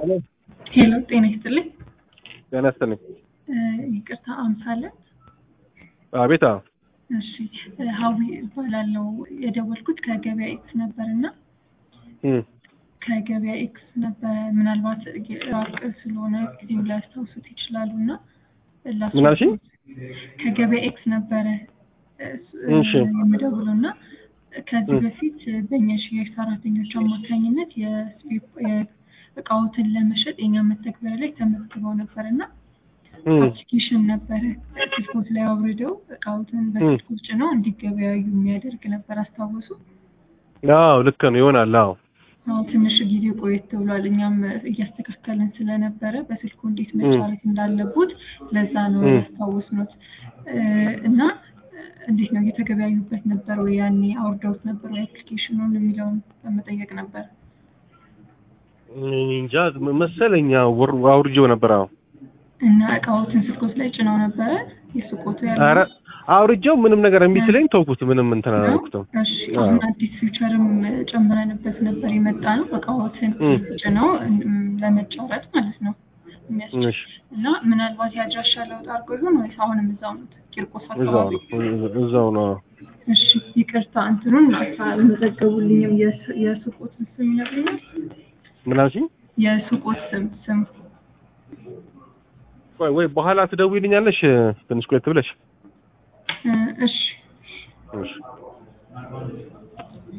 ሄሎ ጤና ይስጥልኝ። ጤና ይስጥልኝ። ይቅርታ አምሳለን። አቤት። አዎ እሺ ሀዊ እባላለሁ። የደወልኩት ከገበያ ኤክስ ነበር እና እም፣ ከገበያ ኤክስ ነበር ምናልባት ራቅ ስለሆነ ጊዜው ሊያስታውሱት ይችላሉ እና ላስ- ምን አልሽኝ? ከገበያ ኤክስ ነበረ እሺ። የምደውለው እና ከዚህ እም። በፊት በእኛ ሽያጭ ሰራተኞች አማካኝነት የስፔ- የእቃዎትን ለመሸጥ የኛ መተግበሪያ ላይ ተመዝግበው ነበር እና እም፣ አፕሊኬሽን ነበረ ስልኮት ላይ አውርደው እቃዎትን በስልኮት ጭነው እንዲገበያዩ የሚያደርግ ነበር። አስታወሱ? አዎ ልክ ነው ይሆናል። አዎ አዎ ትንሽ ጊዜ ቆየት ብሏል። እኛም እያስተካከልን ስለነበረ በስልኩ እንዴት መጫረት እንዳለቡት ለዛ ነው እም። ያስታወስኑት እ፣ እና እንዴት ነው እየተገበያዩበት ነበር ወይ ያኔ አውርደውት ነበር ወይ አፕሊኬሽኑን የሚለውን በመጠየቅ ነበር። እኔ እንጃ መሰለኝ አዎ፣ ወር- አውርጄው ነበር። አዎ እና እቃዎትን ስልኮት ላይ ጭነው ነበረ የሱቆቱ ያለው ኧረ አውርጄው ምንም ነገር እምቢ ሲለኝ ተውኩት። ምንም እንትን አላልኩትም። እሺ አሁን አዲስ ፊውቸርም ጨምረንበት ነበር የመጣ ነው። እቃዎትን እም። ጭነው እም፣ ለመጫወት ማለት ነው የሚያስችል እሺ እና ምናልባት የአድራሻ ለውጥ አድርጎ ይሆን ወይስ አሁንም እዛው ነው ቂርቆስ እዛው አካባቢ? ነው እዛው ነው። አዎ። እሺ ይቅርታ እንትኑን አልመዘገቡልኝም። የሱ- የሱቆትን ስም ይነግሩኛል? ምን አልሽኝ? የሱቆት ስም ስም ቆይ ወይ በኋላ ትደውይልኛለሽ ትንሽ ቆየት ብለሽ። እ፣ እሺ እሺ